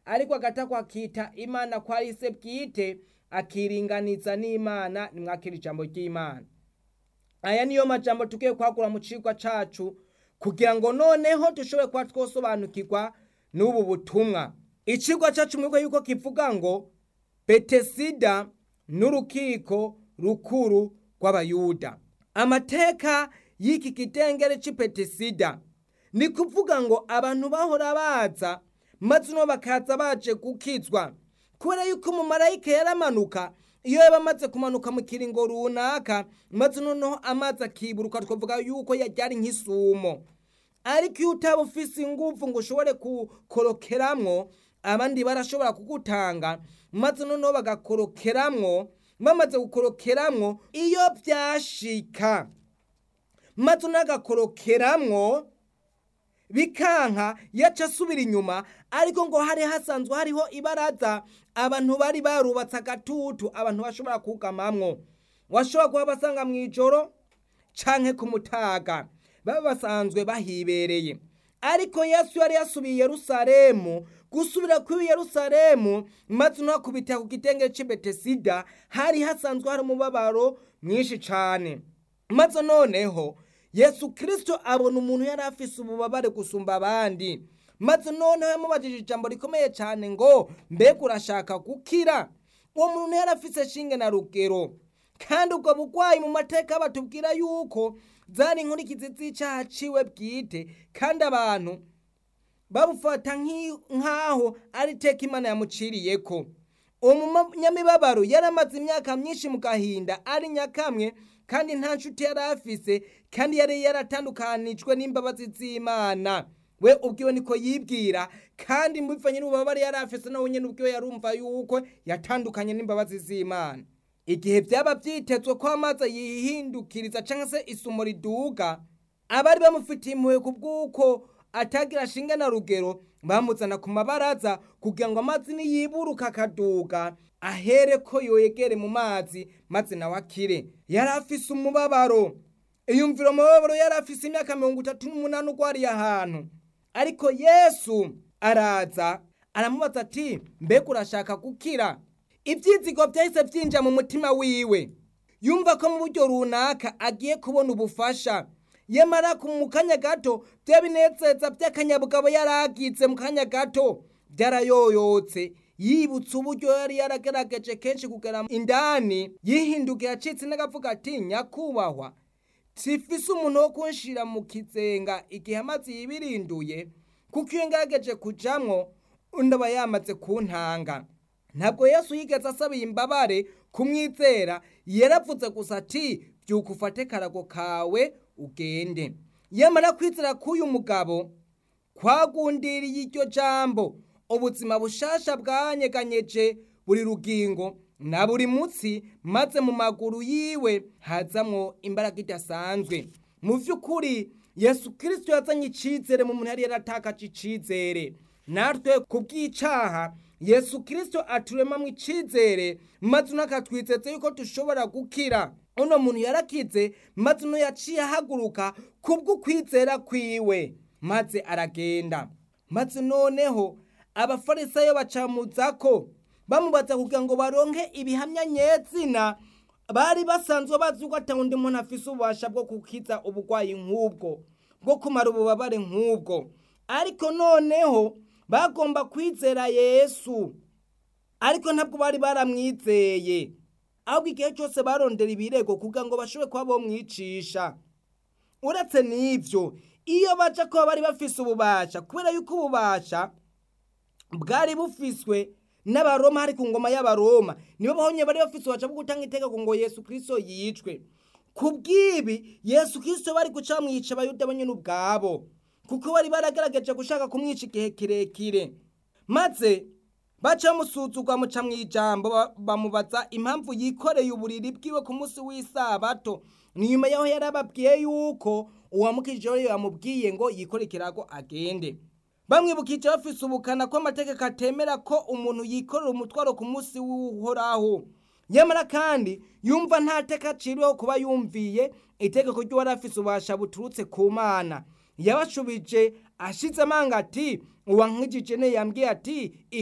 ariko agatako akita imana ko ari se bwite akiringaniza n'imana nimwakira ijambo ry'imana aya niyo majambo tugiye kwagura mu cigwa cacu kugira ngo noneho dushobore kuba twosobanukirwa n'ubu butumwa icigwa cacu mwebwe yuko kivuga ngo betesida n'urukiko rukuru rw'abayuda amateka y'iki kidengere c'i betesida ni kuvuga ngo abantu bahora baza maze uno bakaza baje gukizwa kubera yuko umumarayika yaramanuka iyo yaba amaze kumanuka mu kiringo runaka maze noneho amazi akiburuka twavuga yuko yajyari nk'isumo ariko iyo utaba ufise ingufu ngo ushobore gukorokeramwo abandi barashobora kugutanga maze noneho bagakorokeramwo bamaze gukorokeramwo iyo byashika maze unagakorokeramwo bikanka yaca asubira inyuma ariko ngo hari hasanzwe hariho ibaraza abantu bari barubatse agatutu abantu bashobora kugamamwo washobora kuba basanga mu ijoro canke ku mutaga baba basanzwe bahibereye ariko yesu yari yasubiye i yerusalemu gusubira kuri yerusalemu maze unakubita ku gitenge c'i betesida hari hasanzwe hari umubabaro mwinshi cane maze noneho yesu kirisito abona umuntu yari afise ububabare gusumba abandi maze noneho yamubajije ijambo rikomeye cyane ngo mbega urashaka gukira uwo muntu yari afise shinge na rugero kandi ubwo bugwayi mu mateka batubwira yuko zari inkurikizi z'icyaha ciwe bwite kandi abantu babufata nk'aho ari iteka imana yamuciriyeko uwo munyamibabaro yari amaze imyaka myinshi mu gahinda ari nyakamwe kandi nta nshuti yari afise kandi yari yaratandukanijwe n'imbabazi z'imana we ubwiwe niko yibwira kandi mbivanye n'ububabare yari afise nawe nyine ubwiwe yarumva yuko yatandukanye n'imbabazi z'imana igihe byaba byitezwe ko amazi yihindukiriza cyangwa se isumo riduga abari bamufitiye impuhwe ku bw'uko atagira shinge na rugero bamuzana ku mabaraza kugira ngo amazi niyiburuka akaduga ahere ko yoyegere mu mazi maze nawe akire yari afise umubabaro iyumvira umubabaro yari afise imyaka mirongo itatu n'umunani ugwariye ahantu ariko yesu araza aramubaza ati mbega urashaka gukira ibyizigo byahise byinjira mu mutima wiwe yumva ko mu buryo runaka agiye kubona ubufasha yamara mu kanya gato bya binezeza by'akanyabugabo yari agize mu kanya gato byarayoyotse yibutse uburyo yari yaragerageje kenshi kugera indani yihinduka yacitse n'agavuga ati nyakubahwa sifise umuntu wo kunshira mu kizenga igihe amazi yibirinduye kuko iyo ngerageje kujamwo undi aba yamaze kuntanga ntabwo yesu yigeze asabiye imbabare kumwizera yaravuze gusa ati byuka ufate karago kawe ugende yamara kwizera k'uyu mugabo kwagundiriye iryo jambo ubuzima bushasha bwanyeganyeje buri rugingo na buri mutsi maze mu maguru yiwe hazamwo imbaraga idasanzwe mu by'ukuri yesu kirisito yazanye icyizere mu muntu yari yaratakaje icyizere natwe ku bw'icaha yesu kirisito aturemamo icyizere maze unakatwizeze yuko dushobora gukira uno muntu yarakize maze uno yaciye ahaguruka kubw'ukwizera kwiwe maze aragenda maze noneho abafarisayo bacamuza ko bamubaza kugira ngo baronke ibihamya nyezina bari basanzwe bazi ko atawundi muntu afise ububasha bwo gukiza ubugwayi nk'ubwo bwo kumara ububabare nk'ubwo ariko noneho bagomba kwizera yesu ariko ntabwo bari baramwizeye ahubwo igihe cyose barondera ibirego kugira ngo bashobore kuba bomwicisha uretse n'ibyo iyo baca kuba bari bafise ububasha kubera yuko ububasha bwari bufiswe n'abaroma hari ku ngoma y'abaroma nibo bahonye bari bafise ububasha bwo gutanga itegeko ngo yesu kirisito yicwe ku bw'ibi yesu kirisito bari guca bamwica abayuda bo nyine ubwabo kuko bari baragaragaje gushaka kumwica igihe kirekire maze baca bamusuzugwa muca mu ijambo bamubaza impamvu yikoreye uburiri bwiwe ku munsi w'isabato nyuma yaho yari ababwiye yuko uwamukije yamubwiye ngo yikore ikirago agende bamwibukije bafise ubukana ko amategeko atemera ko umuntu yikorera umutwaro ku munsi w'uhoraho nyamara kandi yumva nta teka aciriweho kuba yumviye itegeko ry'uwari afise ububasha buturutse ku mana yabashubije ashize amanga ati uwankijije ne yambwiye ati